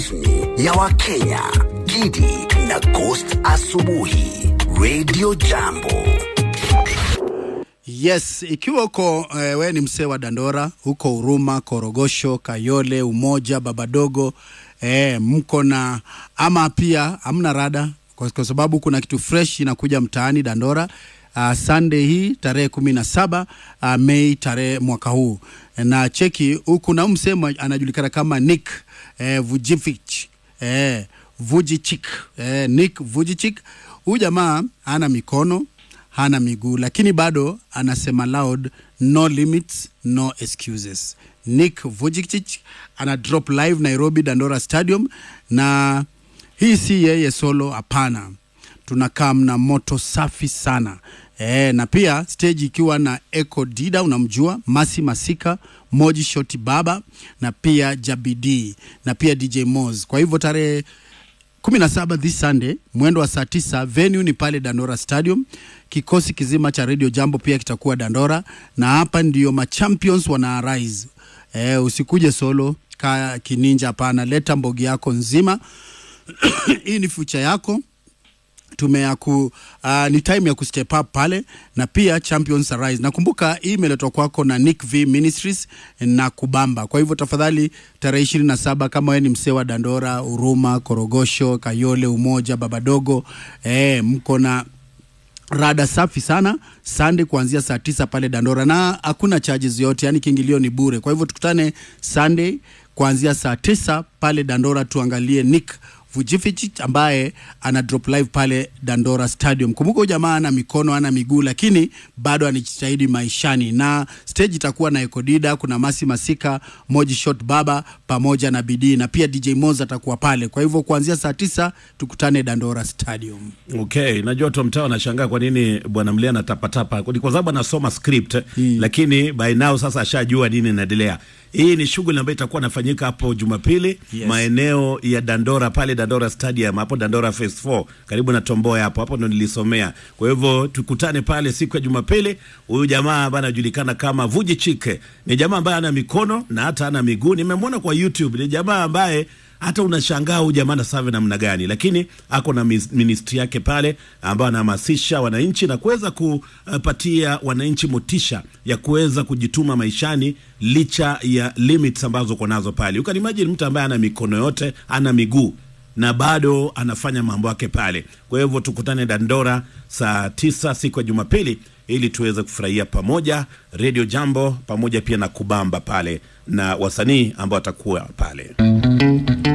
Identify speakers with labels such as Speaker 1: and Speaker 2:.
Speaker 1: rasmi ya Wakenya, Gidi na Ghost Asubuhi, Radio Jambo.
Speaker 2: Yes, ikiwa uko eh, we ni msee wa Dandora huko Huruma, Korogosho, Kayole, Umoja, Babadogo eh, mko na ama pia hamna rada kwa, kwa sababu kuna kitu fresh inakuja mtaani Dandora uh, Sunday hii tarehe kumi na saba uh, Mei tarehe mwaka huu na cheki huku na msee mwa- anajulikana kama Nick eh, Vujicic eh, Vujicic eh, Nick Vujicic huyu jamaa ana mikono hana miguu lakini bado anasema loud no limits no excuses nick vujicic ana drop live nairobi dandora stadium na hii si yeye solo hapana tunakaa mna moto safi sana e, na pia stage ikiwa na eco dida unamjua masi masika moji shoti baba na pia jabidi na pia dj mos kwa hivyo tarehe 17 this Sunday mwendo wa saa tisa venue ni pale Dandora Stadium. Kikosi kizima cha Radio Jambo pia kitakuwa Dandora, na hapa ndio machampions wana arise. E, usikuje solo ka kininja, hapana, leta mbogi yako nzima hii ni future yako tumeaku uh, ni time ya kustep up pale na pia champions arise nakumbuka hii imeletwa kwako na nick v ministries na kubamba kwa hivyo tafadhali tarehe ishirini na saba kama wewe ni msee wa dandora huruma korogosho kayole umoja babadogo eh, mko na rada safi sana Sunday kuanzia saa tisa pale Dandora na hakuna charges yote, yani kiingilio ni bure. Kwa hivyo tukutane Sunday kuanzia saa tisa pale Dandora, tuangalie Nick Vujicic ambaye ana drop live pale Dandora Stadium. Kumbuka huyu jamaa ana mikono ana miguu, lakini bado anajitahidi maishani, na stage itakuwa na Ekodida, kuna Masi Masika, Moji Shot Baba pamoja na Bidii, na pia DJ Moz atakuwa pale. Kwa hivyo kuanzia saa tisa tukutane Dandora Stadium.
Speaker 3: Okay, najua watu wa mtaa wanashangaa kwa nini bwana Mlia anatapatapa, ni kwa sababu anasoma script lakini by now sasa ashajua nini inaendelea. Hii ni shughuli ambayo itakuwa inafanyika hapo Jumapili
Speaker 2: Yes.
Speaker 3: maeneo ya Dandora pale Dandora Stadium hapo Dandora Phase 4 karibu na Tomboya hapo hapo ndo nilisomea. Kwa hivyo tukutane pale siku ya Jumapili. Huyu jamaa ambaye anajulikana kama Vuji Chike ni jamaa ambaye ana mikono na hata ana miguu. Nimemwona kwa YouTube, ni jamaa ambaye hata unashangaa huyu jamaa anasave namna gani, lakini ako na mis- ministry yake pale ambayo anahamasisha wananchi na kuweza kupatia wananchi motisha ya kuweza kujituma maishani licha ya limits ambazo uko nazo pale. You can imagine mtu ambaye ana mikono yote, ana miguu na bado anafanya mambo yake pale. Kwa hivyo tukutane Dandora saa tisa siku ya Jumapili ili tuweze kufurahia pamoja Radio Jambo pamoja pia na kubamba pale na wasanii ambao watakuwa pale.